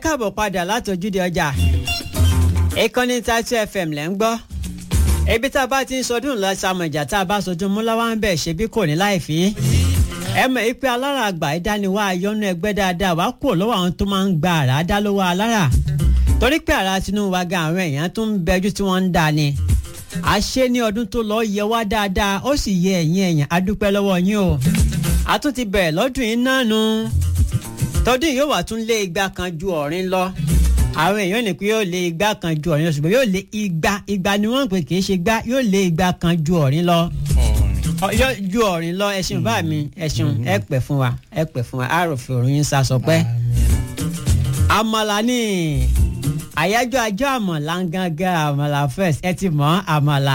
káàbọ̀ padà láti ojúde ọjà ìkànnì tàìtù fm lẹ́ ń gbọ́ ibi tá a bá ti ń sọdún lọ sàmọ̀jà tá a bá sọdún múláwá ń bẹ̀ ṣe bí kò ní láì fi ẹ mọ̀ ipe alára àgbà ìdániwá ayọ́nú ẹgbẹ́ dáadáa wá kúrò lọ́wọ́ àwọn tó máa ń gba àrà dá lọ́wọ́ alára torí pé àrà Tinubu wa gan àwọn èèyàn tó ń bẹjú tí wọ́n ń dá ni àṣé ní ọdún tó lọ yẹ wá dáadáa ó sì yẹ ẹ̀yin èèyàn a dúpẹ́ lọ́wọ́ yín o a tún ti bẹ̀rẹ̀ lọ́dún yìí náà nu tọdún yóò wà tún lé igba kan ju ọ̀rin lọ àwọn èèyàn ní pé yóò lé igba kan ju ọ̀rin lọ ṣùgbọ́n yóò lé igba igba ni wọ́n ń pè kì í ṣe gbá yóò lé igba kan ju ọ̀rin lọ yóò ju ọ̀rin lọ ẹṣin bá mi ẹṣin ẹ pẹ́ fún wa ẹ pẹ́ fún wa àròfin òrùn yín sá sọ pé àmàlà ni àyájọ́ ajọ́ àmàlà ń gángan àmàlà first ẹ ti mọ̀ àmàlà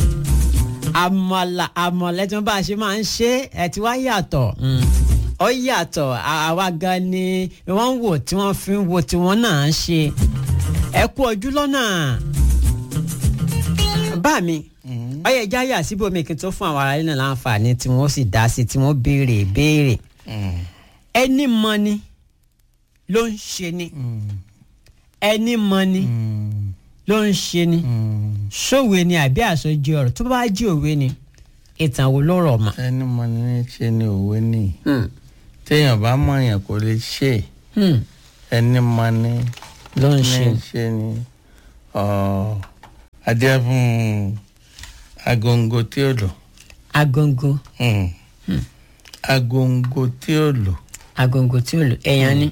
àmàlà àmàlà tí wọ́n bá ṣe máa ń ṣe ẹ ti wá yàtọ̀ ó yàtọ̀ àwa gan ni wọ́n ń wò tí wọ́n fi ń wo tí wọ́n náà ń ṣe ẹ kú ojú lọ́nà bá mi ọyẹ jáyà síbòmí kí n tó fún àwọn ará nínú láǹfààní tí wọ́n sì dá sí tí wọ́n béèrè béèrè ẹni mọ ni ló ń ṣe ni ẹni mọ ni ló ń ṣe ni sówe ni àbí àsọjí ọ̀rọ̀ tó bá jí òwe ni ìtàn wo ló rọ̀ mọ́. ẹni mọ ní ṣe ni òwe ni téèyàn bá mọ èèyàn kò lè ṣe ẹni mọ ní ló ń ní ṣe ṣe ni adé fún agongo tí ó lò agongo agongo tí ó lò agongo tí ó lò ẹ̀yàn ni.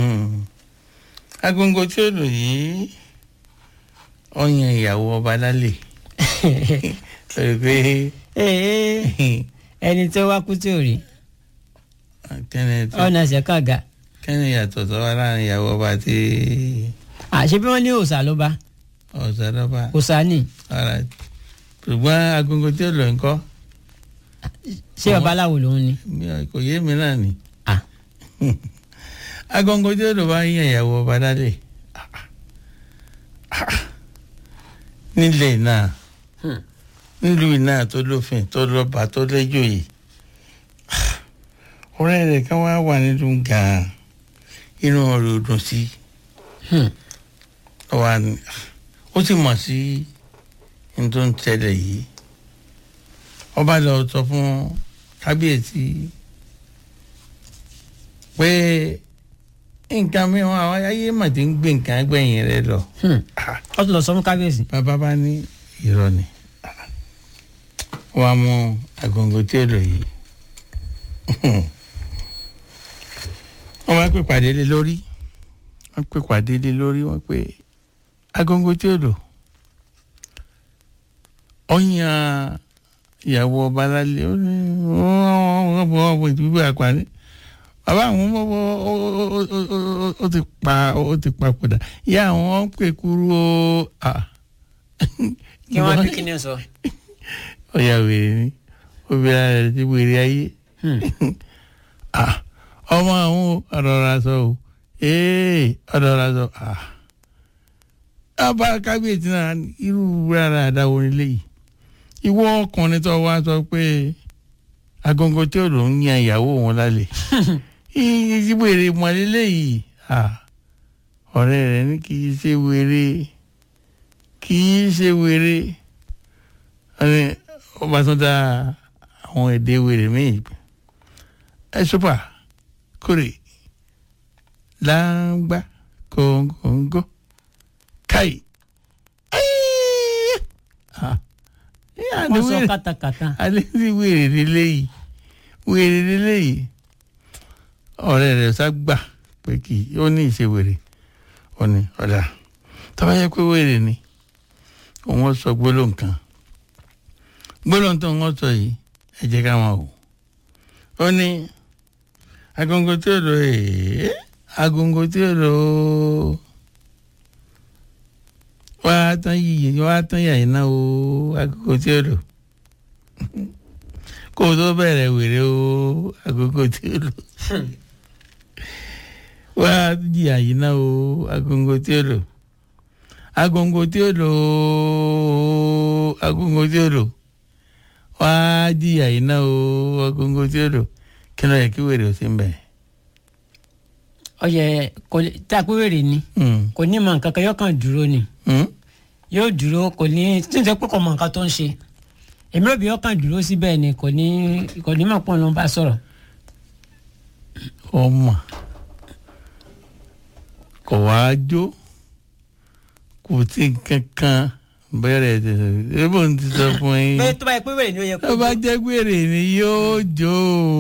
agongo tí ó lò yìí ó yan ìyàwó ọba lálẹ́ lórí pé Ee, ẹni tó wá kú tí ò rí kẹ́ni tó ọ̀nà ṣẹ̀kàgà kẹ́ni yàtọ̀ tó wá láàrin ìyàwó ọba àti àṣé bí wọ́n ní òòṣà ló bá ọ̀sádọ́ba òòṣà ni ara ṣùgbọ́n agogo tí ó lò ń kọ́ ṣé babaláwo lòun ni. mi ò- kò yé mi náà ni Ah. agogo tí ó lò bá yan ìyàwó ọba lálẹ́ nílẹ̀ náà Hmm. nílùú náà tó lófin tó lọ́ba tó lẹ́jọ́ yìí ọ̀rẹ́ rẹ̀ kan wá wà nínú gan-an inú ọ̀rẹ́ ò dùn sí Hmm. ó wà ní ó sì mọ̀ sí ní tó ń tẹ̀lé yìí ọba lọ sọ fún kábíyèsí pé nǹkan mìíràn àwọn ayé mà ti ń gbé nǹkan gbẹ̀yìn rẹ lọ Hmm. ó tún lọ sọ fún kábíyèsí. bàbá bá ní irọ́ ni wọ́n á mú agogo tí ó lò yìí wọ́n máa ń pè pàdé lé lórí wọ́n pè pàdé lé lórí wọ́n pè agogo tí ó lò ó yan ìyàwó ọba lálẹ́ ó ní wọ́n bọ̀ wọ́n bọ̀ ìdúgbò àpárí bàbá àwọn ọmọ ó ti pa ó ti papòdà ìyá àwọn ń pè kúrú ó ah kí wọ́n ní kí ni sọ. ọ̀yà wèrè ni obìnrin rẹ̀ ti wèrè ayé Hmm. ah ọmọ àwọn ọ̀rọ̀ ra sọ o ee ọ̀rọ̀ ra sọ ah ọba kábíyèsí náà irú rárá àdáwọ̀ nílé yìí ìwọ ọkùnrin tó wá sọ pé agogo tí ò ló ń yan ìyàwó òun lálẹ́ ìyí wèrè mọ̀lélẹ́ yìí ah ọ̀rẹ́ rẹ̀ ní kì í ṣe wèrè kì í ṣe wèrè ẹni ọba tó dá àwọn èdè wèrè míì ẹ sọpà kórè láǹgbá kòǹgòǹgò káì wọ́n sọ kátàkátà. alẹ́ sí wèrè nílé yìí wèrè nílé yìí ọ̀rẹ́ rẹ̀ ságbà pé kì í ó ní ìṣe wèrè ó ní ọ̀dà tọ́ba yẹ pé wèrè ni òun sọ gbólóhùn kan gbólóhùn tó ń sọ yìí ẹ jẹ́ ká máa wò ó ní agogo tí ó lò ee agogo tí ó lò ó wá tán yìí wá tán yàyí náà o agogo tí ó lò kó o tó bẹ̀rẹ̀ wèrè o agogo tí ó lò wá jìyà yìí náà o agogo tí ó lò agogo tí ó lò o agogo tí ó lò wá jìyà yìí náà o agogo tí ó lò kí ló yẹ kí wèrè ó sì ń bẹ̀. ọyẹ kò lè tá a pé wèrè ni Mm. kò ní mọ nǹkan kan yóò kàn dúró ni Mm. yóò dúró kò ní tí n sọ pé kò mọ nǹkan tó ń ṣe èmi rò bí yóò kàn dúró síbẹ̀ ni kò ní kò ní mọ̀ pé òun ló ń bá sọ̀rọ̀ ọmọ kò wá jó kò tí nǹkan kan bẹ̀rẹ̀ tẹ̀sán ebó ń ti sọ fún yín pé tó bá yẹ pé wèrè ni ó yẹ kó tó bá jẹ́ gbèrè ni yóò jó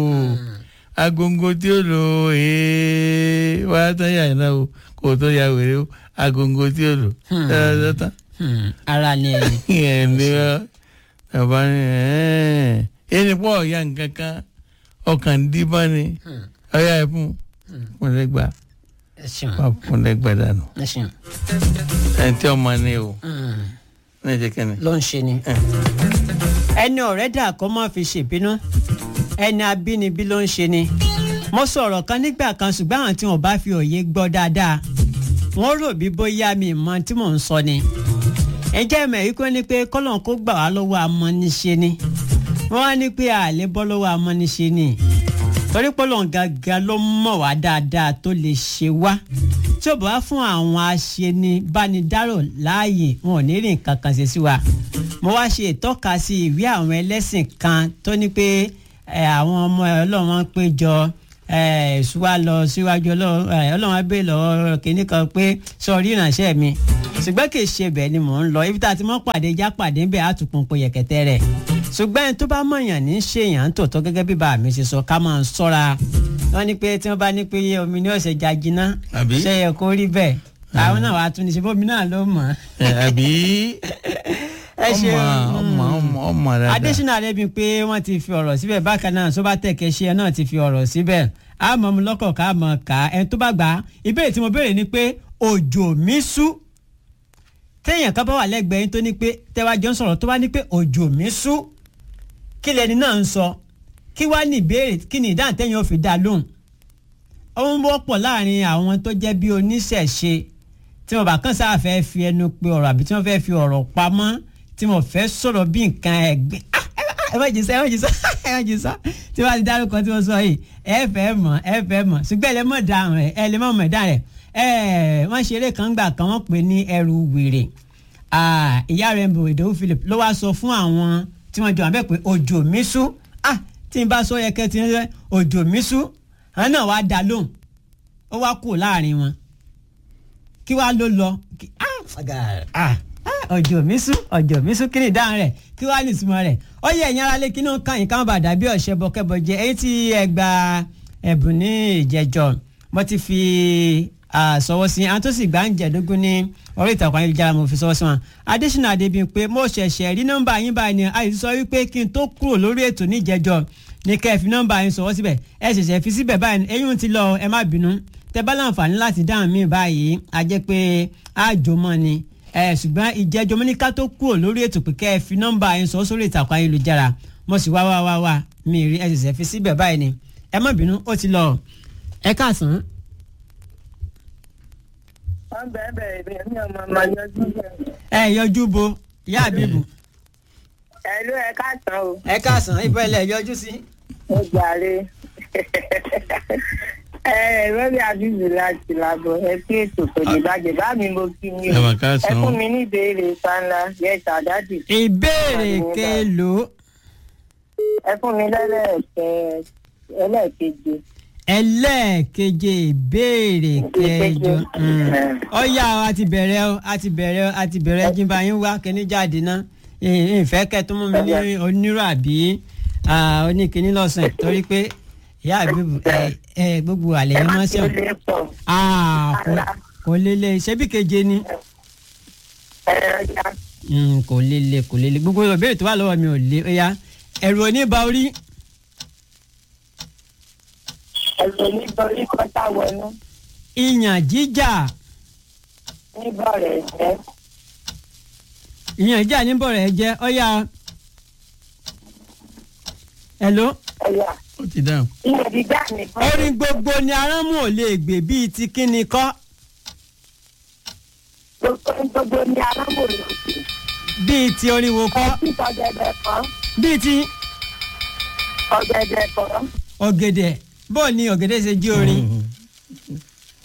agongo tí ó lò ee wá tán yà iná o kò tó ya wèrè o agongo tí ó lò Hmm. tẹ́lẹ̀ tán Hmm, ara ni ẹni yẹn ni ọ bàbá ni ẹ̀ẹ́n ẹni pọ̀ ọ̀ya nǹkan kan ọkàn díbọ́n ni Hmm, ọ̀ya ẹ̀ fún fúnlẹ́gbà ẹ ṣeun wà fúnlẹ́gbà dànù ẹ ṣeun ẹni tí ọmọ ni o Hmm, ní ìṣe kẹ́ni. ló ń ṣe ni. ẹni ọ̀rẹ́ dà kó má fi ṣèbínú ẹni abínibí ló ń ṣe ni. mo sọ̀rọ̀ kan nígbà kan ṣùgbọ́n àwọn tí wọ́n bá fi òye gbọ́ dáadáa wọ́n rò bí bóyá mi mọ tí mò ń sọ ni. ǹjẹ́ ẹ̀mẹ̀ yìí kò ní pé kọ́lọ́n kó gbà wá lọ́wọ́ amọ́niṣe ni wọ́n á ní pé àlè bọ́ lọ́wọ́ amọ́niṣe ni torí pọ́lọ́n gangan ló mọ̀ wá dáadáa tó lè ṣe wá tí ò bá fún àwọn aṣenibánidárò láàyè wọn ò ní rìn kankan ṣe sí wa mo wá ṣe ìtọ́ka sí ìwé àwọn ẹlẹ́sìn kan tó ní pé ẹ, àwọn ọmọ ọlọ́run péjọ ẹ, ṣùwà lọ síwájú ọlọ́run ẹ, ọlọ́run á bèè lọ́wọ́ kínní kan pé sọ̀rí ìrànṣẹ́ mi ṣùgbọ́n kì í ṣe bẹ́ẹ̀ ni mò ń lọ ibi tá a ti mọ́ pàdé já pàdé ń bẹ̀ á tún pọnpọ yẹ̀kẹ̀tẹ̀ rẹ̀ ṣùgbọ́n ẹni tó bá mọ̀yàn ní ṣèyàn ń tòótọ́ gẹ́gẹ́ bí bàmí ṣe sọ ká máa ń ṣọ́ra wọ́n ní pé tí wọ́n bá ní pé omi ní ọ̀sẹ̀ já jiná Àbí? ṣe yẹ kó rí bẹ́ẹ̀ àwọn náà wàá tún ní ṣe bómi náà ló mọ̀ ẹ, àbí ẹ ṣe ọmọ ọmọ ọmọ ọmọ dáadáa. adésínà rẹbi pé wọ́n ti fi ọ̀rọ̀ síbẹ̀ bákan náà sọba tẹkẹ ṣe ẹ náà ti fi ọ̀rọ̀ síbẹ̀ a mọ̀ mu lọ́kọ̀ ká mọ̀ ká ẹni tó bá gbà á ìbéèrè tí mo béèrè ni pé òjò mi sú téèyàn kan bá wà lẹ́gbẹ̀ẹ́ yín tó ní pé tẹ́wájọ́ ń sọ̀rọ̀ tó bá ní pé òjò mi sú kí lẹni náà ń sọ kí wàá ní ìbéèrè kí ni ìdáhùn tẹ́yìn ò fi dá lóhùn ó ń wọ́pọ̀ láàrin àwọn tó jẹ́ bí oníṣẹ̀ṣe tí wọ́n bá kàn sáà fẹ́ fi ẹnu pe ọ̀rọ̀ àbí tí wọ́n fẹ́ fi ọ̀rọ̀ pamọ́ tí wọ́n fẹ́ sọ̀rọ̀ bí nǹkan ẹ̀gbin Ah, ẹ má jí sá ẹ má jí sá ẹ má jí sá tí wọ́n ti dárúkọ tí wọ́n sọ yìí ẹ fẹ́ mọ̀ ẹ fẹ́ mọ̀ ṣùgbọ́n ẹ lè mọ̀ dáhùn rẹ̀ ẹ lè mọ̀ mọ̀ dáhùn rẹ̀ ẹ wọ́n ṣeré kan gbà kan wọ́n pè ní ẹrù wèrè Ah, ìyá rẹ̀ ń bò ìdòwú Philip ló wá sọ fún àwọn tí wọ́n jọ àbẹ́ pé òjò mi sú ah tí n bá sọ yẹ kẹ́ ti ń rẹ́ òjò mi sú àwọn náà wá dá lóhùn ó wá kù láàrin wọn kí wàá ló lọ kí- ah, ah, ah, ọjọ́ mi sú ọjọ́ mi sú kí ni ìdáhùn rẹ̀ kí wàá ní ìtumọ̀ rẹ̀ ó yẹ ẹ̀yin aráalé kí náà kàn yín káwọn bá dàbí ọ̀ṣẹ́ bọ́kẹ́bọ́ jẹ èyí tí ẹ gba ẹ̀bùn ní ìjẹjọ mo ti fi ah, sọwọ́ sí àwọn tó sì gbà ń jẹ̀dógún ní orí ìtàkùn ayélujára mo fi sọwọ́ sí wọn adésínà adébíyìn mo ṣẹ̀ṣẹ̀ rí nọ́mbà yín báyìí ni àyè sọ wípé kí n tó kúrò lórí ètò ní ìjẹjọ ní kẹ́ ẹ fi nọ́mbà yín sọwọ́ síbẹ̀ ẹ ṣẹ̀ṣẹ̀ fi síbẹ̀ báyìí eyín ti lọ ẹ má bínú tẹ bá láǹfààní láti dáhùn mí báyìí a jẹ́ pé àjòmọ́ ni ẹ ṣùgbọ́n ìjẹ́jọ́ mo ní ká tó kúrò lórí ètò pé kẹ́ ẹ fi nọ́mbà yín sọ sórí ìtàkùn ayélujára mo sì wá wá wá wá mi rí ẹ ṣẹ̀ṣẹ̀ fi síbẹ̀ báyìí ni ẹ má bínú ó ti lọ ẹ káàsán wọ́n bẹ̀rẹ̀ bẹ̀rẹ̀ bẹ̀rẹ̀ mi ò mọ̀ mọ̀ yọjú bẹ̀rẹ̀. ẹ yọjú bo ìyá àbíbù ẹ ló ẹ káàtàn o ẹ káàsán ibẹ̀ ilẹ̀ yọjú sí. ó jàre ẹ rẹ́bí àbíbù láti làbọ̀ ẹ sí ètò kò ní bàjẹ́ bá mi mo kí ni Ẹ o mà káàsán ẹ o. fún mi ní ìbéèrè sanla yẹta dádì ìbéèrè kelo ẹ fún mi lẹ́lẹ́ẹ̀kẹ́ ẹlẹ́ẹ̀keje ẹlẹ́ẹ̀keje ìbéèrè kẹjọ Mm. ọ̀yá o a ti bẹ̀rẹ̀ o a ti bẹ̀rẹ̀ o a ti bẹ̀rẹ̀ jimba yín wá kíní jáde ná ìfẹ́ kẹtún mú mi ní onírò àbí ah, oníkíní lọ́sàn torí pé ìyá àbíbù ẹ ẹ gbogbo àlẹ́ ẹ yẹn má máa ń ṣe ó sẹ́wọ̀n lé pọ̀ Ah, kò- kò lélẹ̀ ṣebí keje ni ẹ ọjà Mm, kò lélẹ̀ kò lélẹ̀ gbogbo ìbéèrè tó wà lọ́wọ́ mi ò lé ó yá ẹ̀rù oníba orí ẹ̀sùn níbọ̀ orí kọ́tà wọnú ìyàn jíjà níbọ̀ rẹ̀ jẹ́ ìyàn jíjà níbọ̀ rẹ̀ jẹ́ ó yá hello. ẹ̀yà ó ti dáhùn. ilẹ̀ dídá nìkan orin gbogbo ni arámù ò lè gbè bíi ti kíni kọ́ gbogbo ní alámòrò bíi ti oríwo kọ́ títọ́ ọ̀gẹ̀dẹ̀ kan bíi ti ọ̀gẹ̀dẹ̀ kan ọ̀gẹ̀dẹ̀ bó ni ọ̀gẹ̀dẹ̀ ṣe jí orin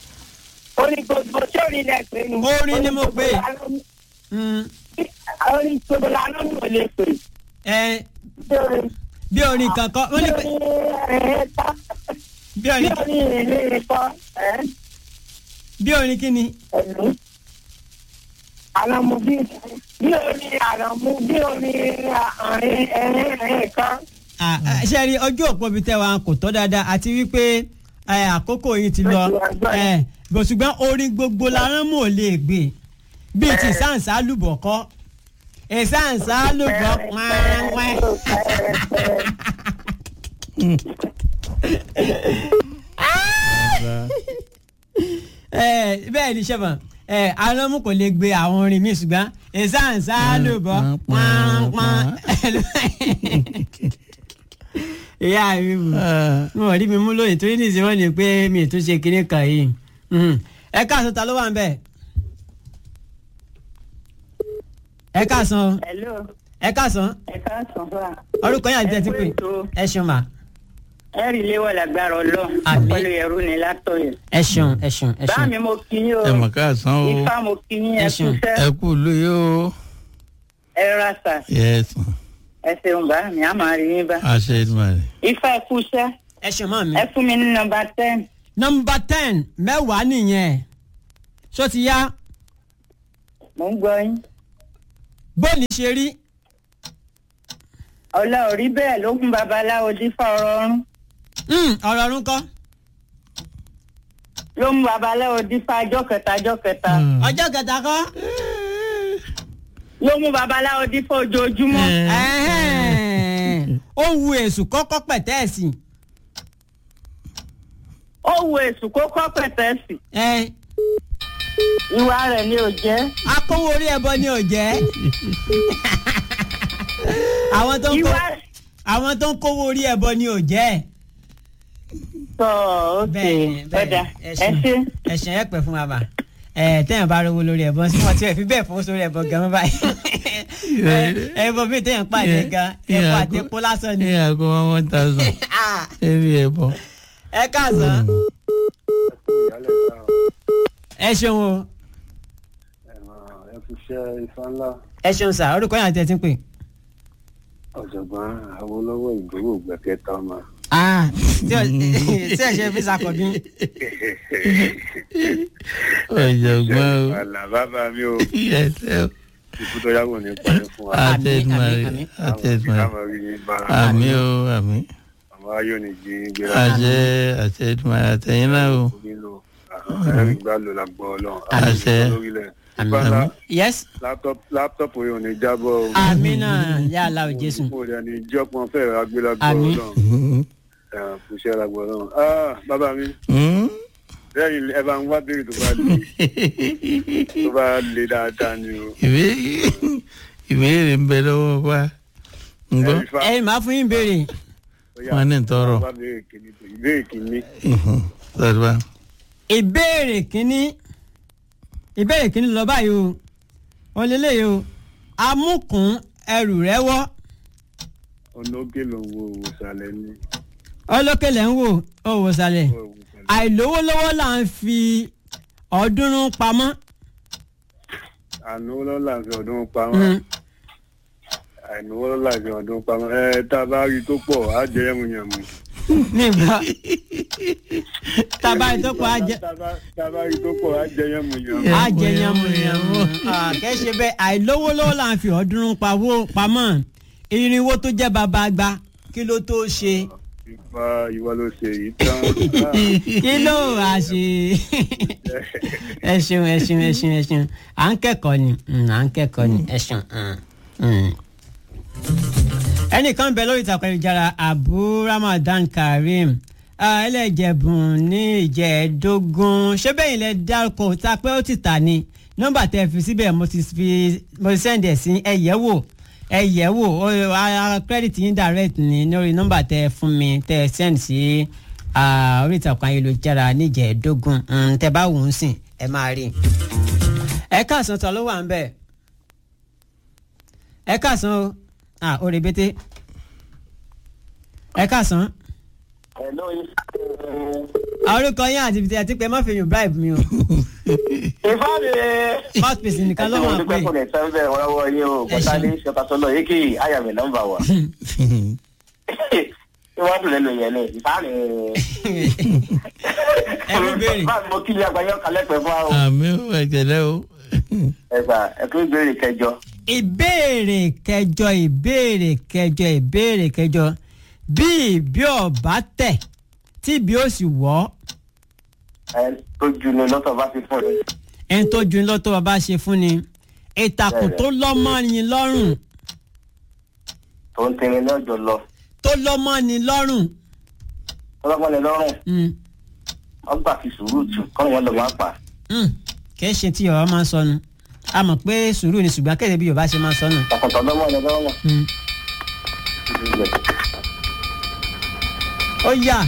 orin gbogbo tí orin lẹ pé ni. Orin ni mo pè. Mm, orin gbogbo la ló ń wò lè pè. ẹ Bí orin- bí orin kankan wọ́n ní pé bí orin ẹ̀ẹ́ta bí bí orin orin ìrìn kọ́ ẹ̀ bí orin kí ni. ẹ̀lú. àlọ́mú bí bí orin àlọ́mú bí orin àárín ẹ̀rín ẹ̀rín kan. Ah, ah, ṣe rí ojú òpó bíi tẹ́wàá kò tọ́ dáadáa àti wípé eh, àkókò yìí ti lọ eh, bó ṣùgbọ́n orin gbogbo la rán mò lè gbé bíi ti sáǹsá lùbọ̀ kọ́ ìsáǹsá lùbọ̀ pàápàá. Eh, bẹ́ẹ̀ ni sẹ́fọ̀n aránmú kò lè gbé àwọn orin mi ṣùgbọ́n ìsáǹsá lùbọ̀ pàápàá. ìyá mi bù wọn ò rí mi mú lónìí torí nìyí wọn ní pé mi ì tún ṣe kinní kan yìí Mhm. ẹ káàsán ta ló wà ń bẹ ẹ káàsán Hello, ẹ káàsán ẹ káàsán fún wa. orúkọ yín àti tẹ́tí pé Ẹ kú ètò. ẹ ṣeun mà ẹ rí ilé wà lágbára ọlọ́run Àmín. pẹ̀lú ẹrú ni látọ̀yẹ̀. ẹ ṣeun ẹ ṣeun ẹ bá ṣeun mi mo kí yín o ẹ mọ̀ káàsán o ifá mo kí yín ẹ Ẹ ṣeun. kúṣẹ́ ẹ kú lóye o ẹ rasa yes ẹ ṣeun bá mi á máa rí yín bá. àṣẹ ìdúmọ̀ rẹ̀. ifá ẹ kúṣẹ́ ẹ ṣeun mọ́ mi. ẹ fún mi ní nọ́mbà ten. nọmba ten mẹ́wàá nìyẹn ṣó ti yá mo ń gbọ́ yín. bóòlì ṣe rí ọ̀la ò rí bẹ́ẹ̀ ló kún babaláwo dífá ọ̀rọ̀ ọ̀run Mm, ọ̀rọ̀ ọ̀run kọ́ ló mú babaláwo dífá ọjọ́ kẹta ọjọ́ kẹta ọjọ́ kẹta kọ́ ló mú babaláwo dífá ojoojúmọ́. Ẹ̀hẹ́n. ó wu èṣù kọ́kọ́ pẹ̀tẹ́ẹ̀sì ó wo èṣù kó kọ́ pẹ̀tẹ́sì ẹ̀ ìwà rẹ̀ ni ò jẹ́. akówó orí ẹbọ ni ò jẹ́ àwọn tó ń kó ìwà àwọn tó ń kówó orí ẹbọ ni ò jẹ́ sọ òkè bẹ́ẹ̀ni ọ̀dà bẹ́ẹ̀ni ẹ ṣe. ẹ̀sìn ẹ̀ pẹ̀ fún wa bà ẹ̀ tẹ́yàn bá rówó lórí ẹbọ sí wọn tí ẹ̀ fi bẹ́ẹ̀ fowó sórí ẹbọ gan báyìí ẹ̀ ẹbọ mi tẹ́yàn pàdé gan ẹ̀kọ́ àti epo lásán ni. ní àgọ́ one one thousand Ah, ẹ̀rí ẹ̀ bọ̀. ẹ káàsán ẹ ṣeun o ẹ fi ṣe ifá ńlá ẹ ṣeun sà orúkọ yẹn àti ẹ ti ń pè. ọ̀jọ̀gbọ́n Awólọ́wọ̀ ìgbòho gbẹ̀kẹ́ta ọmọ. Ah, tí ò tí ò ṣe fi sàkọ̀bí. ọ̀jọ̀gbọ́n o àlà bàbá mi ò ẹ̀sẹ̀ o ikú tó yàgò ní pàdé fún wa. àṣẹ ìdúmọ̀ àmín, rẹ̀ àmín. àṣẹ ìdúmọ̀ rẹ̀ káàmọ̀ rí ní bá àmì o àmì àwọn ayọ̀ ní jí gbéra. àṣẹ àṣẹ ìdúmọ̀ rẹ̀ àtẹ̀yìn náà o nílò ẹ̀rí gbà lò lágbọ́ ọlọ́run. Àṣẹ. lórílẹ̀. Àmín. ifá ńlá yes láptọ̀pù yóò ní jábọ̀ o. àmì náà yà á la ò jésù. kò rẹ̀ ní jọ́pọ̀ fẹ́ẹ̀ agbélágbọ́ Àmín. ọlọ́run. ẹ̀ kò ṣe lágbọ́ ọlọ́run. Ah, bàbá mi Hmm? lẹ́yìn ẹ bá ń wá béèrè tó bá le tó bá le dáadáa ni o. ìbéèrè ìbéèrè ń bẹ lọ́wọ́ wa ń gbọ́ Ẹ̀rí fa- ẹ máa fún yín béèrè ó yá, wọn ní tọrọ bá béèrè kìíní tó ìbéèrè kìíní. sọ̀rọ̀ ìbéèrè kínní ìbéèrè kínní lọ báyìí o wọn lélẹ́yìí o amúkùn ẹrù rẹ wọ́ ọ̀nà òkè ló ń wo òwòsàlẹ̀ ní ọlọ́kẹ̀lẹ̀ ń wò ó wò sálẹ̀ òwòsàlẹ̀. àìlówó lọ́wọ́ là ń fi ọ̀ọ́dúnrún pamọ́. ànáwó lọ́la fi ọdún pamọ́ Mm. àìnáwó lọ́la fi ọdún pamọ́ ẹ tá a bá rí tó pọ̀ á jẹ yẹmuyẹmu. nígbà tábà tó pa á jẹ tá a bá rí tó pọ̀ á jẹ yẹmuyẹmu. Yeah. á jẹ yànmùyànmù kẹ́sẹ̀ bẹ́ẹ̀ àìlówó lọ́wọ́ là ń fi ọ̀ọ́dúnrún pawó pamọ́ irinwó tó jẹ́ bàbá àgbà kí ló tó ṣe ìfà ìwà ló ṣe yìí tán. kí ló wá ṣe ẹ ṣeun ẹ ṣeun ẹ ṣeun ẹ ṣeun à ń kẹ́kọ̀ọ́ ni Mm, à ń kẹ́kọ̀ọ́ ni ẹ ṣeun. Mm, mm. ẹnìkan bẹ lórí ìtàkùn ayélujára abu ramadan karim ah, ẹlẹ́jẹ̀bùn ní ìjẹ́ẹ̀dógún ṣé bẹ́yìn lẹ dárúkọ ta pé ó ti tà ní nọ́mbà tẹ fi síbẹ̀ mo ti fi mo ti sẹ́ndẹ̀ sí ẹ yẹ̀ wò ẹ yẹ̀ wò ó ara credit yín direct ní lórí nọ́mbà tẹ fún mi tẹ send sí ah, orí ìtàkùn ayélujára níjẹ̀ẹ́dógún Mm, tẹ bá wù ú sìn ẹ máa rí i. ẹ káàsán ta ló wà ń bẹ̀ ẹ káàsán o ah ó rebete ẹ káàsán ẹ̀ lóyún. orúkọ yín àti ibi tí ẹ ti pẹ́ má fi yùn bribe mi o ìfáàdì. mouthpiece nìkan ló máa pè ẹ ṣe mo dúpẹ́ fún ẹ̀ sẹ́ńbẹ̀ ọ̀rọ̀ yín o Ẹ ṣé. kọ́tàdé ṣọkàtọ́lọ́ yìí kì í àyàmì nọ́mbà wa. ìwádìí lẹ́nu yẹn ni ìfáàdì. Ẹ mú béèrè. báwo mo kí ni àgbáyọ kalẹ̀ pẹ̀ fún wa o. àmì ò ẹ̀jẹ̀lẹ̀ o. ẹ̀gbà ẹ̀kú ìbéèrè kẹjọ. ìbéèrè kẹjọ ìbéèrè kẹjọ ìbéèrè kẹjọ bí ìbí ọba tẹ tí ìbí ó sì wọ ẹ tó ju ni lọ́tọ̀ bá ti fún mi. ẹni tó ju lọ́tọ́ bàbá ṣe fún ni ìtàkùn tó lọ́mọ ni lọ́rùn tó ń tẹ̀lé ní ọjọ́ lọ. tó lọ́mọ ni lọ́rùn ọlọ́pàá ni lọ́rùn Mm, wọ́n gbà fi sùúrù tù kọ́ wọn lọ máa pa. mm. kì í ṣe tí yorùbá máa ń sọnù a mọ̀ pé sùúrù ni ṣùgbọ́n kéde bí yorùbá ṣe máa ń sọnù. tọkàntàn lọ́mọ ni lọ́rùn. Mm. ó yà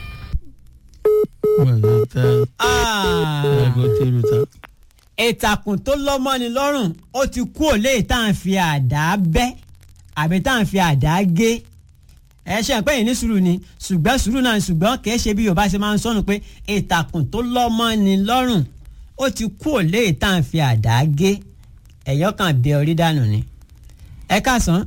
Mọ̀lẹ́ tá Ah. ẹ̀gọ́ tẹ́lu ta. ìtàkùn tó lọ́mọ ni lọ́rùn ó ti kú òlé tá à ń fi àdá bẹ́ àbí tá à ń fi àdá gé ẹ ṣe pé yìí ní sùúrù ni ṣùgbọ́n sùúrù náà ni ṣùgbọ́n kì í ṣe bí yorùbá ṣe máa ń sọnù pé ìtàkùn tó lọ́mọ ni lọ́rùn ó ti kú òlé tá à ń fi àdá gé ẹ̀yọ́ kan bẹ orí dànù ni. ẹ káàsán.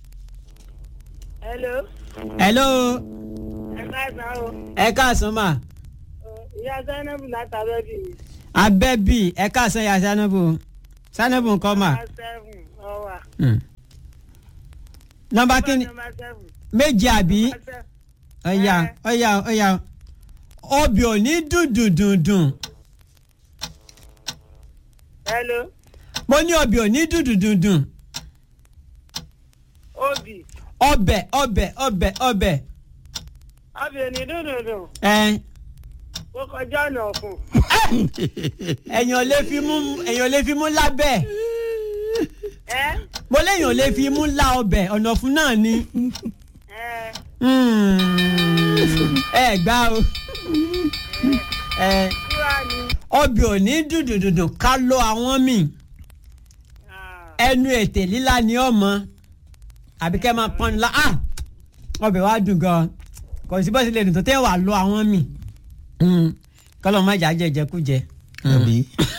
hello hello ẹ káàsán o ẹ káàsán mà ìyá zainabu látàbẹ́ bì mí. abẹ́bí ẹ káàsán ya sanabu sanabu nǹkan mà. seven ọwà. Hmm. nọ́mbà kínní number seven. méje àbí ọ̀yà ọ̀yà ọ̀yà obì ò ní dùndùndùndùn hello mo ní obì ò ní dùndùndùndùn obì ọbẹ̀ ọbẹ̀ ọbẹ̀ ọbẹ̀ obì ò ní dùndùndùn ẹ̀ ó kọjá ọ̀nà ọ̀fun. ẹ̀yàn lè fi mú ẹ̀yàn lè fi mú lábẹ́ ẹ mo léyàn lè fi mú lá ọbẹ̀ ọ̀nà fún náà ni ẹ Hmm. ẹ gbá o ẹ kíwá ni. obì ò ní dùndùndùndùn ká ló àwọn míì Ah, ẹnu ètè líla ni ọmọ àbí kẹ́ máa pọ́n la ah ọbẹ̀ wa dùn gan kò sí bó ṣe lè dùn tó tẹ́ wà lọ àwọn mi kọ́lọ́ má jà jẹ́ jẹkújẹ. àbí.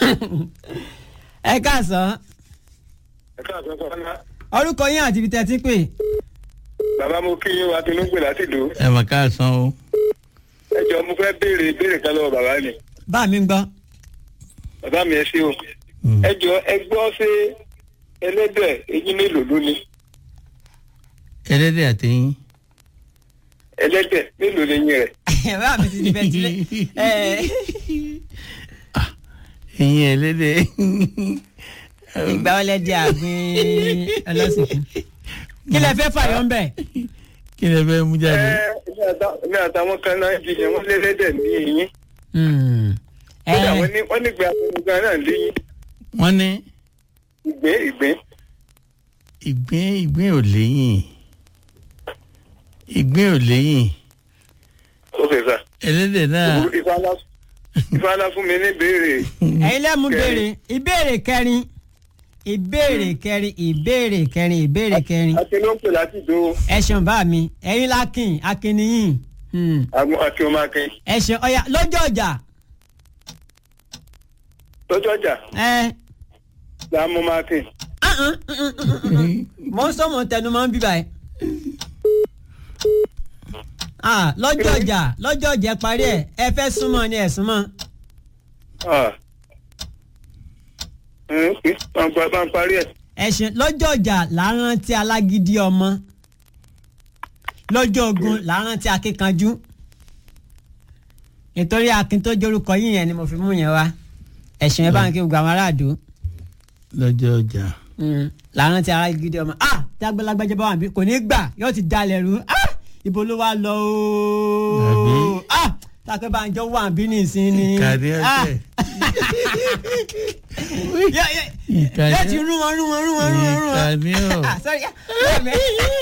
ẹ káàsán ẹ káàsán sọ́nà orúkọ yín àti ibi tẹ́ ti pè bàbá mo kí yín wa tinúgbè láti dò ẹ mà káàsán o. ẹ jọ mo fẹ́ béèrè béèrè kan lọ́wọ́ bàbá mi bá mi ń gbọ́. bàbá mi ẹ ṣé o ẹ jọ ẹ gbọ́ ṣé ẹlẹ́dẹ̀ eyín mélòó ló ní ẹlẹ́dẹ̀ àtẹ̀yìn. ẹlẹ́dẹ̀ mélòó lẹ́yìn rẹ̀ bá mi ti di bẹ́ẹ̀ tilẹ̀ ẹ ẹ̀yìn ẹlẹ́dẹ̀. ìgbà wọlé di àgbìn ọlọ́sìnkú kí lẹ fẹ́ fàyọ̀ ń bẹ̀. kí lè fẹ́ mú ẹ jáde. èmi àtà- èmi àtàwọn kan náà jiyàn wọ́n lẹ́lẹ́dẹ̀ ní eyín Hmm. ẹ kódà wọ́n ní wọ́n nígbà gan náà léyìn wọ́n ní ìgbín ìgbín ìgbín ìgbín ò léyìn ìgbín ò léyìn ó fẹ́ sà ẹlẹ́dẹ̀ náà ìfàlà fún mi ní béèrè ẹ̀yin lẹ́mu Kẹrin. béèrè ìbéèrè kẹrin ìbéèrè kẹrin ìbéèrè kẹrin ìbéèrè kẹrin àti ló ń pè láti dò ẹ ṣeun bá mi ẹ̀yin lákìn akínníyìn Hmm. àwọn àti ọmọ akin ẹ ṣeun ọ̀yà lọ́jọ́ ọjà lọ́jọ́ ọjà ẹ làmú máa kìn. mọ ń sọ mọ ń tẹnu mọ ń bíbá ẹ. Ah, lọ́jọ́ ọjà lọ́jọ́ ọjà ẹ parí ẹ̀ ẹ fẹ́ súnmọ́ ni ẹ̀ súnmọ́. bá ń parí ẹ̀. ẹ ṣe lọ́jọ́ ọjà là ń rántí alágídí ọmọ lọ́jọ́ ogun là ń rántí akíkanjú nítorí akin tó jórúkọ yín yẹn ni mo fi mú yẹn wá ẹ̀sìn ẹ̀ bá ń kí gbogbo àwọn aráàdó lọ́jọ́ ọjà. là ń rántí alágídí ọmọ ah dágbélágbájá bá wà bí kò ní gbà yóò ti dalẹ̀ rú ah ibo ló wá lọ Àbí? ooo ah tàkẹ́ bá ń jọ wà bí nìsín ni Ìkànnì ah ọ̀tẹ̀. yẹ- yẹ- Ìkànnì- yẹ ti rún wọn rún wọn rún wọn rún wọn rún wọn Ìkànnì ọ̀. ah sorry ah mẹ.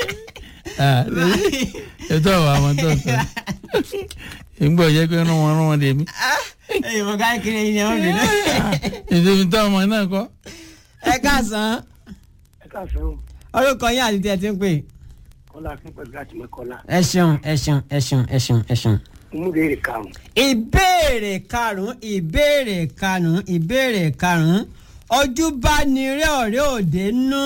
ètò àwọn àwọn tó sọ ìgbọ́ jẹ́ pé rán wọn rán wọn dèmí. ẹyìn mo ká kiri ẹyin ni wọn bì náà. ètò ìfi tó ọmọ náà kọ́. ẹ káàsán ẹ káàsán o orúkọ yín àti tí ẹ ti ń pè kọ́lá fún pẹ̀lú láti mẹ́kọ́lá ẹ ṣeun ẹ ṣeun ẹ ṣeun ẹ ṣeun ẹ ṣeun. ìmúdèrè karùn-ún ìbéèrè karùnún ìbéèrè karùnún ìbéèrè karùnún ojú bá ní rẹ ọ̀rẹ́ òde nú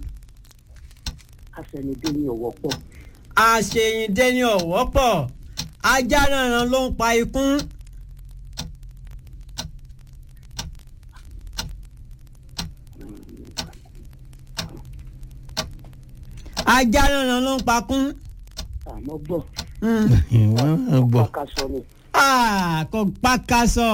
àṣẹnidé ní ọ̀wọ́ pọ̀ àṣeyìndé ní ọ̀wọ́ pọ̀ ajá náà ló ń pa ikún. ajá náà ló ń pa kún. àmọ́ gbọ́ Mm. ìwọ́n náà gbọ́ pàkàṣọ ni Ah, kò pàkàṣọ.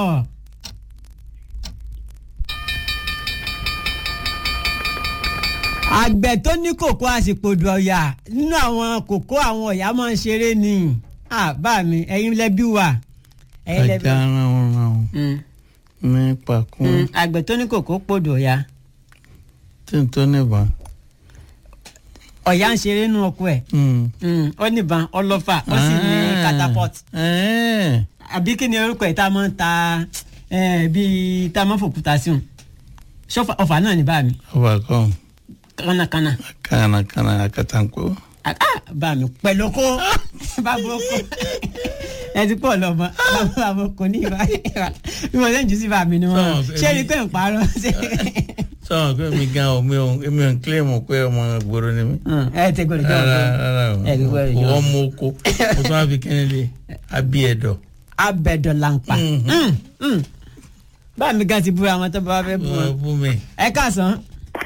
àgbẹ̀ tó ní kòkó àsìpòdù ọ̀yà nínú àwọn kòkó àwọn ọ̀yà máa ń ṣeré ni Ah, bá mi ẹ̀yin lẹ́bí wà. ẹ̀yin lẹ́bí ajá ràn ràn Mm, nípa kún mm, àgbẹ̀ tó ní kòkó pòdù ọ̀yà tí n tó níbọn. ọ̀yà ń ṣeré nínú ọkọ ẹ̀ Mm. Mm, ó níbọn ọlọ́fà ó sì ní Ah. catapult Eh. àbí kí ni orúkọ ẹ̀ tá a máa ń ta eh, bíi tá a máa ń fòkúta sí òun ṣọ́fà ọ̀fà náà ní bá mi ọba kan kánnakánná kànàkànà àkàtàǹkó. Ah, bá mi pẹ̀lú kó bàbá oko ẹ ti pọ̀ lọ́mọ bàbá oko ní ìbá bí mo ṣe ń jù sí bàmí ni wọ́n Sọ, ṣé èmi- ni pé ń parọ́ ṣe. sọ̀rọ̀ pé mi gan ọ̀ mi ò mi ò ń kílèmù pé ọmọ gbòòrò ni mí. Mm, ẹ ti gbọ́dọ̀ jẹ́ rárá ọ̀gbọ́n rárá o ẹ ti gbọ́dọ̀ jẹ́ wọ́n mú oko mo tún wá fi kíni lé abí ẹ̀dọ̀. abẹ́dọ̀ làǹpà Mhm. bá mi gan ti búra àwọn tó bá fẹ́ bú wọn. wọ́n bú mi. ẹ káàsán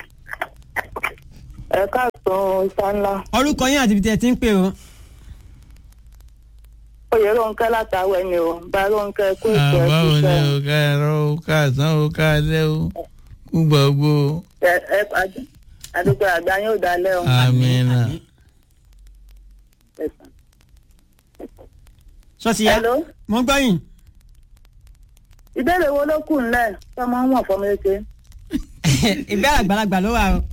ẹ káàsán ìta ńlá orúkọ yín àti ibi tí ẹ ti ń pè o. oyè ronke látàwẹ ni o bá ronke kó ètò ẹ báwo ni ṣiṣẹ́ o ká ẹ̀rọ o ká àsán o ká alẹ́ o kú gbogbo o. ẹ ẹ àd- àdúgbò àgbà yóò dalẹ́ o. amina. sọ́ọ̀tì yá hello mo ń gbọ́ yín. ìbéèrè wo ló kù ńlẹ̀ tọmọ ń wọ̀n fọmọ eke. ìbéèrè àgbàlagbà ló wà o.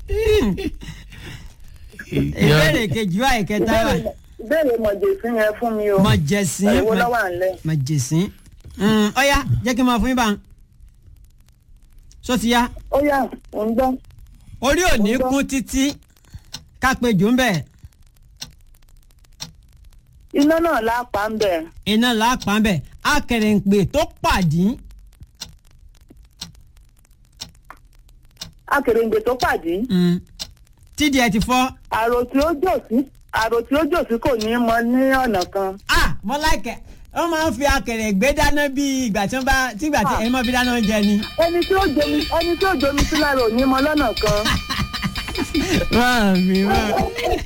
ìbéèrè kejì wà ìkẹta wà. ìbéèrè ìbéèrè mọ̀jẹ̀sí yẹn fún mi o. mọ jẹ̀sín èwo ló wà ńlẹ̀. mọ jẹ̀sín. Mm, ọ̀ya jẹ́ kí n máa fún yín bá ń. sọ́ọ̀tì yá ó yà ò ń gbọ́. orí òní Mo gbọ́. kún títí ká pe jù ń bẹ̀ iná náà lápá ń bẹ̀. iná làápá ń bẹ̀ akẹrẹ̀ǹpè tó pàdí akèrèǹgbè tó pàdé. mm, tídìí ẹ ti fọ́. àrò tí ó jò sí àrò tí ó jò sí kò ní mọ ní ọ̀nà kan. ah mo láìkẹ́ wọ́n máa ń fi akẹrẹ̀ǹgbè dáná bí ìgbà tí wọ́n bá tí ìgbà tí ẹ̀yin máa fi dáná oúnjẹ ni. ẹni tí ó jomi ẹni tí ó jomi sí lára ò ní mọ lọ́nà kan. Mami, mami.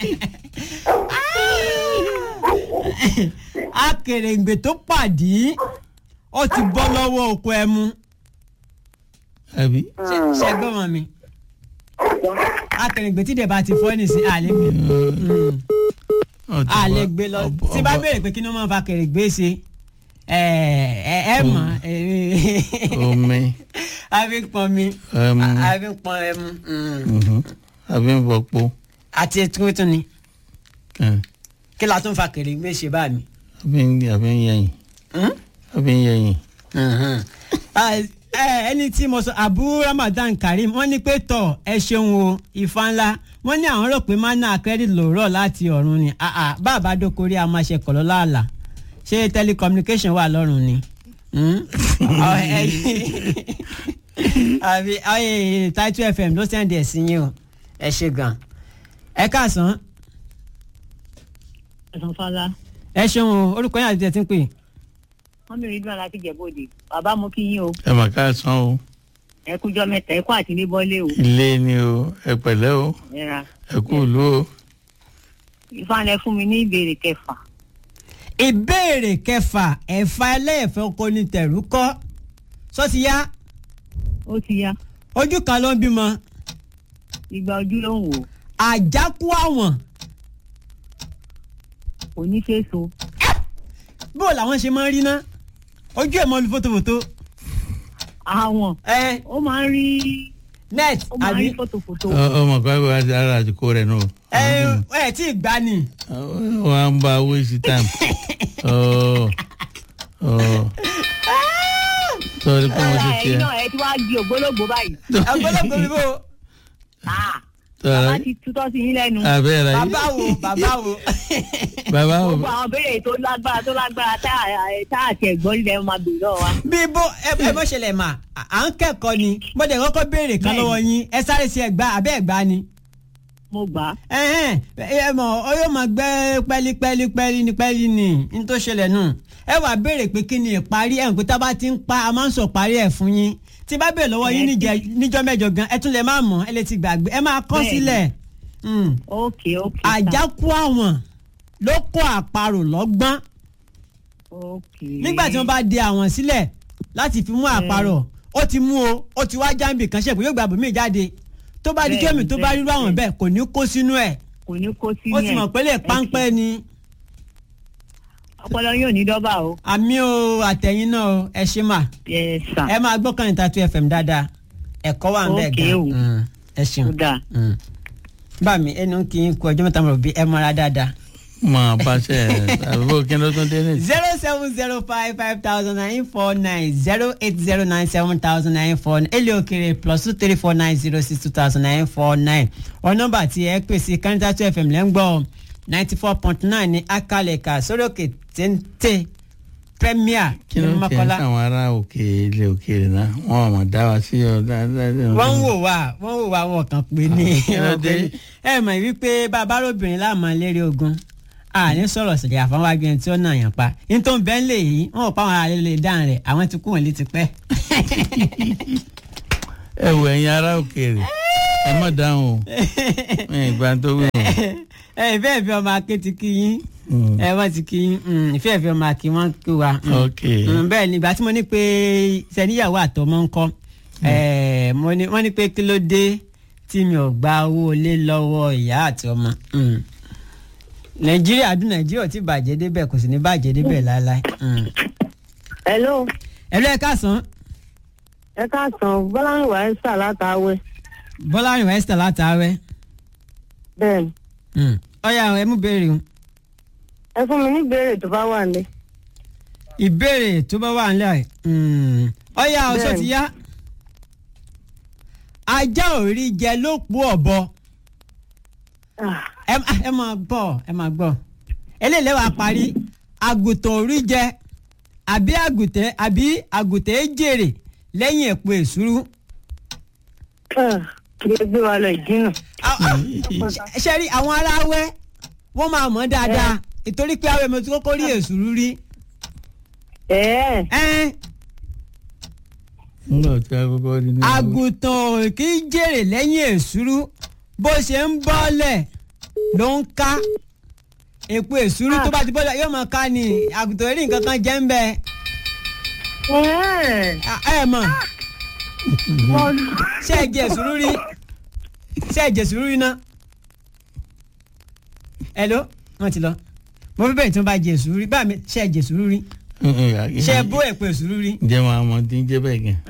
Akèrèǹgbè tó pàdé ó ti bọ́ lọ́wọ́ oko ẹmu. àbí. Ṣẹ́gbọ́n mọ̀ mi. Akèrèǹgbè tí dẹ̀bà ti fọ́ nìsín àlégbè. Àlégbè lọ. Tí bá béèrè pé kí ni wọ́n máa fa akèrèǹgbè ṣe? Ẹ ẹ ẹ mọ̀. omi Àbí ń pọn mi. ẹmu Àbí ń pọn ẹmu. Mm. mhm, àbí ń fọpo Àti tuntun ni. kan, Kí la tún fa akèrèǹgbè ṣe báà mi? àbí ń àbí ń yẹyìn Hmm? àbí ń yẹyìn. Ah, ẹ, ẹni tí mo sọ abu ramadan karim wọ́n ní pé tọ ẹ ṣeun o ìfa ńlá wọ́n ní àwọn rò pé mana credit lòórọ láti ọ̀run ni Ah, ah, bàbá dókòrí a máa ṣe kọlọ láàlà ṣé telecommunication wà lọ́rùn ni Hmm? Ọ, ẹyin- àbí ọyẹ title fm ló sẹ́ndì ẹ̀ sí yín o ẹ ṣe gan ẹ káàsán ẹ̀sán fọlá ẹ ṣeun o orúkọ yín àti tẹ̀ tí ń pè wọn mi rí dùn láti jẹ̀bọ́dè bàbá mo kí yín o ẹ mà káàsán o ẹ kújọ mẹ́ta ẹ kú àti ní bọ́lé o ilé ni o ẹ pẹ̀lẹ́ o ẹ ra ẹ kú ìlú o. ìfàlẹ̀ fún mi ní ìbéèrè kẹfà ìbéèrè kẹfà ẹ̀fà ẹlẹ́ẹ̀fẹ́ oko ní tẹ̀rù kọ́ sọ́ti yá ó ti yá ojú kan ló ń bímọ ìgbà ojú ló ń wò àjákú àwọn kò ní fèsò bó làwọn ṣe máa ń rí ná ojú ẹ̀ mọ́ lu fótófótó àwọn ẹ ó máa ń rí net ó máa ń àbí rí fòtòfòtò Ọ- ọmọ kan wà á ara àdìkò rẹ nù. ẹ ẹ tí ì gbá ni wà á ń bá waste time. Ọ, ọ. sọrí pé mo ti ẹ̀yin tiẹ̀. náà ẹ ti wá di ògbólógbò báyìí ọgbọ́dọ̀gbọ́ mi bò Ah, bàbá ti tutọ́ sí yín lẹ́nu. abẹ́ ra bàbá wo bàbá wo. bàbá wo gbogbo àwọn béèrè tó lágbára tó lágbára tá à- tá àti ẹ̀gbọ́n ilẹ̀ máa bèèrè lọ́wọ́ wa. bí bó ẹ ẹ bó ṣẹlẹ̀ mà à à ń kẹ́kọ̀ọ́ ni mo dẹ̀ kọ́kọ́ béèrè kan Bẹ́ẹ̀ni. lọ́wọ́ yín ẹ sáré sí ẹgbà abẹ́ ẹgbà ni. mo gbà á. ẹhẹn ẹ mọ ọ yóò máa gbẹ pẹ́lí pẹ́lí pẹ́lí ní pẹ́lí ní ní tó ṣẹlẹ̀ nù ẹ wàá béèrè pé kí ni ìparí ẹ̀ ń pé tá a bá ti ń pa a máa ń sọ parí ẹ̀ fún yín tí bá béèrè lọ́wọ́ yín níjẹ- níjọ́ mẹ́jọ gan ẹ tún lè má mọ̀ ẹ lè ti gbàgbé ẹ máa kọ́ Bẹ́ẹ̀ni. sílẹ̀ Mm. ok ok. sir. àjákú àwọn ló kó àparò lọ́gbọ́n ok. nígbà tí wọ́n bá de àwọn sílẹ̀ láti fi mú àparò ó ti mú o ó ti wá jáǹbì kan ṣe pé yóò gba bòmíì jáde tó bá di Bẹ́ẹ̀ni, jẹ́mi tó bá rírú àwọn bẹ́ẹ̀ni. bẹ́ẹ̀ kò ní kó sínú ẹ̀ kò ní kó sí ó ti yẹn. mọ̀ pé lè páńpẹ́ ni ọpọlọ yóò ní dọ́bà o. àmì o àtẹ̀yìn náà o ẹ ṣe mà yes sir. ẹ máa gbọ́ kan ìtàtú fm dáadáa ẹ̀kọ́ wà ń bẹ̀ Okay gan o. Mm, ẹ ó ṣeun dáa. Mm. bá mi ẹnu kì í kú ọjọ́ mẹ́ta mọ̀ bí ẹ mọ́ra dáadáa. máa bá ṣe àbúrò kí ló tún dé ní. zero seven zero five five thousand nine four nine zero eight zero nine seven thousand nine four nine èlé òkèrè plus two three four nine zero six two thousand nine four nine ọ nọ́mbà tí ẹ pè sí kánítà two fm lẹ́ngbọ́ ninety four point nine ní akalẹ̀ka sórí òkè téńté premier kí ló ní ń tiẹ̀ mọ́kọ́lá. sáwọn ará òkè ilé òkèèrè náà wọn ò mọ̀ dá wa sí ọ dáadáa. wọ́n ń wò wá wọ́n ń wò wá wọn kàn pé ní Kí ló dé? ẹ mọ̀ wípé bàbá lóbìnrin láàmú lérí ogun a ní sọ̀rọ̀ sọ̀rọ̀ àfọwọ́ agbẹ́ni tí ó nà yàn pa nítorí bẹ́ẹ̀ lè yí wọn ò pa àwọn ará lè dáhùn rẹ̀ àwọn ti kú wọn létí pẹ́. ẹ wò ẹ̀yin ará òkèèrè ẹ má dáhùn o ẹ ìgbà tó wí o. ẹ ìfẹ́ ìfẹ́ ọmọ aké ti kí yín Mm. ẹ wọ́n ti kí yín mm, ìfẹ́ ìfẹ́ ọmọ aké wọ́n kí wa. mm. ok Mm, bẹ́ẹ̀ ni ìgbà tí mo ní pé sẹ́níyàwó àtọmọ ń kọ́ ẹ̀, mo ní- wọ́n ní pé kí ló dé tí mi ò gba owó ilé lọ́wọ́ ìyá àti ọmọ. Mm. nàìjíríà dún nàìjíríà ò tí bàjẹ́ débẹ̀ kò sì ní bàjẹ́ débẹ̀ láéláé. Mm. hello ẹ lọ ẹ káàsán ẹ káàsán bọ́láńwá ẹ́sà látàwẹ́ bọ́lá rìn wẹ́sítà látàárẹ̀ bẹ́ẹ̀ ni Mm. ọ̀yà ẹ mú béèrè o. ẹ fún mi ní ìbéèrè tó bá wà nílé. ìbéèrè tó bá wà nílẹ̀ mm, ọ̀yà ọ̀ṣọ́ Bẹ́ẹ̀ni. ti yá ajá ò rí jẹ ló pọ̀ ọ̀bọ. Ah, ẹ ẹ máa gbọ́ ẹ máa gbọ́ eléyìí wàá parí àgùntàn orí jẹ àbí àgùntàn àbí àgùntàn jèrè lẹ́yìn èpo èsúrú. ah, kí ló gbé wa lọ ìdínà. Ah, ah, ṣe rí àwọn aráwẹ́ wọ́n máa mọ̀ dáadáa ìtorí pé àwọn èèyàn ti kọ́kọ́ rí èsúrú rí. ẹ̀ẹ́ Ẹ́n, nígbà tí a kọ́kọ́ rí ní. àgùntàn kì í jèrè lẹ́yìn èsúrú bó ṣe ń bọ́lẹ̀ ló ń ká èpo èsúrú tó bá ti bọ́lẹ̀ yóò máa ká ni àgùntàn rí nǹkan kan jẹ́ ń bẹ́ẹ̀. ẹ̀ẹ́ Ah, ẹ mọ̀ ṣé ẹ jẹ sùúrù rí ṣé ẹ jẹ sùúrù rí náà hello wọ́n ti lọ mo fẹ́ bẹ̀rẹ̀ tí wọ́n bá jẹ sùúrù rí báà mi ṣé ẹ jẹ sùúrù rí ṣé ẹ bó èpo sùúrù rí ǹjẹ́ wọn àmọ́ tí ń jẹ́ bẹ́ẹ̀ gan.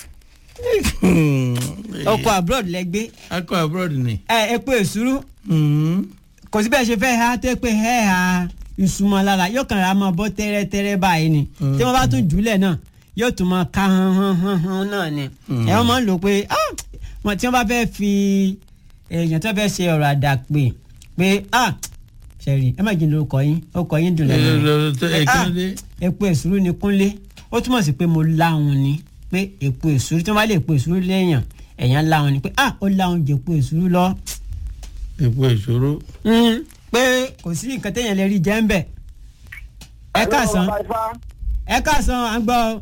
ọkọ̀ abroad lẹ gbé akọ abroad ni. ẹ èpo sùúrù Mm. kò sí bẹ́ẹ̀ ṣe fẹ́ ha tó pé ẹ ha ìsúnmọ́ lára yóò kàn ra máa bọ́ tẹ́rẹ́tẹ́rẹ́ báyìí ni tí wọ́n bá tún jùlẹ̀ náà yóò tún máa ká hàn hàn hàn hàn náà ni ẹ wọ́n máa ń lò pé ah, wọn tí wọ́n bá fẹ́ fi èèyàn tó fẹ́ ṣe ọ̀rọ̀ àdàpè pé ah ṣẹ̀rì ẹ má jìn lórúkọ yín orúkọ yín dùn lẹ́nu ẹ kí ló dé. epo èsúrú ni kúnlé ó túmọ̀ sí pé mo láhùn ni pé epo èsúrú tí wọ́n bá lè epo èsúrú léèyàn èèyàn láhùn ni pé ah ó láhùn jẹ epo èsúrú lọ epo ìṣòro. Mm, pé kò sí nǹkan téèyàn lè rí jẹ́ ń bẹ̀. ẹ káàsán ẹ káàsán à ń gbọ́ ọ.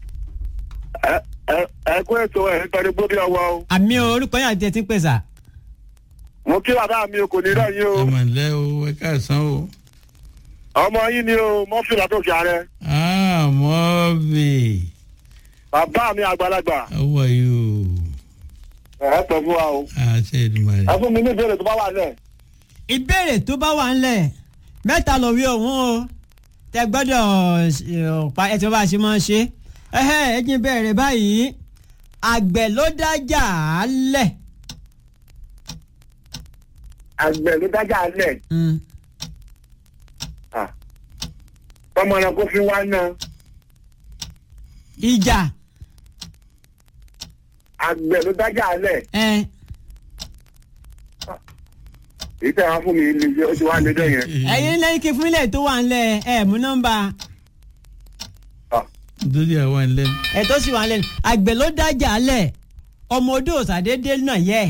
ẹ kó ètò ẹ̀ nítorí gbóbi ọwọ́ o àmì orúkọ yẹn àti ẹ ti ń pèsè. mo kí bàbá mi o kò ní rẹ̀ yín o ẹ mà lẹ́ o ẹ káàsán o. ọmọ yín ni o mọ́fìlà tó fi ààrẹ ah mọ́ọ̀bì bàbá mi àgbàlagbà how are you. ẹ pẹ̀ fún wa o àṣẹ ìdùnnú ẹ fún mi ní ìbéèrè tó bá wà lẹ̀. ìbéèrè tó bá wà ńlẹ̀ mẹ́ta lọ wí òun o tẹ gbọ́dọ̀ ọ̀pá ẹ̀ tí wọ́n bá ṣe máa ń ṣe ẹ̀hẹ́ ẹ jí bẹ̀rẹ̀ báyìí àgbẹ̀ ló dájà á lẹ̀. àgbẹ̀ ló dájà lẹ̀ Mm. tọmọ náà kó fi wá náà ìjà àgbẹ̀ ló dájà lẹ̀ ẹ̀ èyí tẹ́ wá fún mi lè jẹ́ ó ti wá lédè yẹn. ẹ̀yin lẹ́yìn kí fún ilẹ̀ tó wà ńlẹ̀ ẹ̀ mú nọ́mbà lórí àwọn ẹlẹ́nu. ẹ̀ tó sì wà ńlẹ̀ àgbẹ̀ ló dájà lẹ̀ ọmọ odò òsàdédé náà yẹ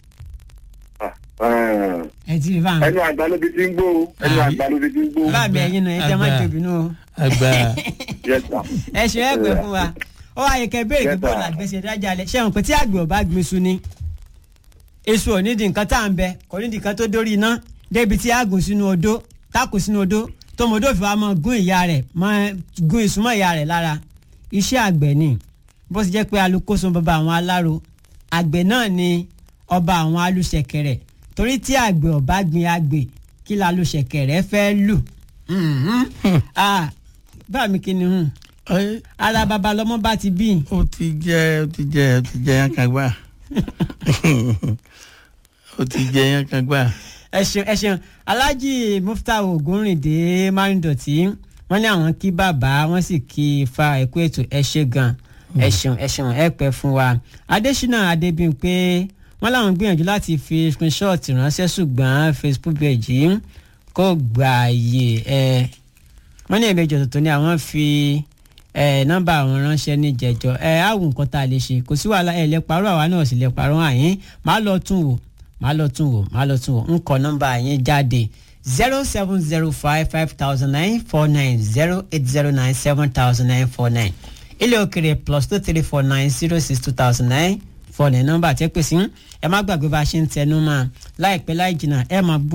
ẹ̀ ti rí bá mi ẹnu àgbà ló fi ti ń gbó o ẹnu Ah. àgbà ló fi ti ń gbó. bá mi ẹ̀yin náà ẹ̀ jẹ́ má Àgbà. jòbí nù o. àgbà Yes, sir. ẹ ṣe ẹ pẹ fún wa ó wá yẹ kẹ béèrè kí Yes, sir. bóòlù àgbẹ̀sẹ̀ dájà lẹ ṣé wọn pé tí àgbẹ̀ ò bá gbin iṣu ni iṣu ò nídìí nǹkan tá à ń bẹ kò nídìí nǹkan tó dórí iná débi tí a gùn sínú odó táàkù sínú odó tọmọdé òfin wa mọ gún ìyá rẹ̀ mọ gún iṣu mọ́ ìyá rẹ̀ lára iṣẹ́ àgbẹ̀ ni bó ti jẹ́ pé alukoso bàbá àwọn aláró àgbẹ̀ náà ni ọba àwọn alùṣẹ̀kẹ̀rẹ̀ torí tí àgbẹ̀ ò bá gbin àgbẹ̀ kí la alùṣẹ̀kẹ̀rẹ̀ fẹ́ lù Mhm. Ah, bá mi kí ni hùn Ẹ, ara baba lọmọ bá ti bí ó ti jẹ ó ti jẹ ó ti jẹ yán kan gbà ó ti jẹ yán kan gbà. ẹ ṣeun ẹ ṣeun alhaji muftau ogunrinde marindoti wọn ní àwọn kí bàbá wọn sì kí ifá ẹkú ètò ẹ ṣe gan ẹ ṣeun ẹ ṣeun ẹ pẹ́ fún wa adésínà adébímpé wọn làwọn gbìyànjú láti fi screenshot ránṣẹ́ ṣùgbọ́n facebook page yìí kò gbààyè ẹ wọn ní ẹ̀mẹjọ tuntun ni àwọn fi ẹ nọ́mbà àwọn ránṣẹ́ ní jẹjọ ẹ àwọn nǹkan tá a lè ṣe kò sí wàhálà ẹ lè parọ́ àwa náà sì lè parọ́ àyín máa lọ tún wò máa lọ tún wò máa lọ tún wò ń kọ nọ́mbà yín jáde zero seven zero five five thousand nine four nine zero eight zero nine seven thousand nine four nine ilé òkèrè plus two three four nine zero six two thousand nine four nine nọ́mbà tẹ́ pèsè ẹ má gbàgbé bá a ṣe ń tẹnu mọ́ láìpẹ́ láì jìnnà ẹ máa gbọ́.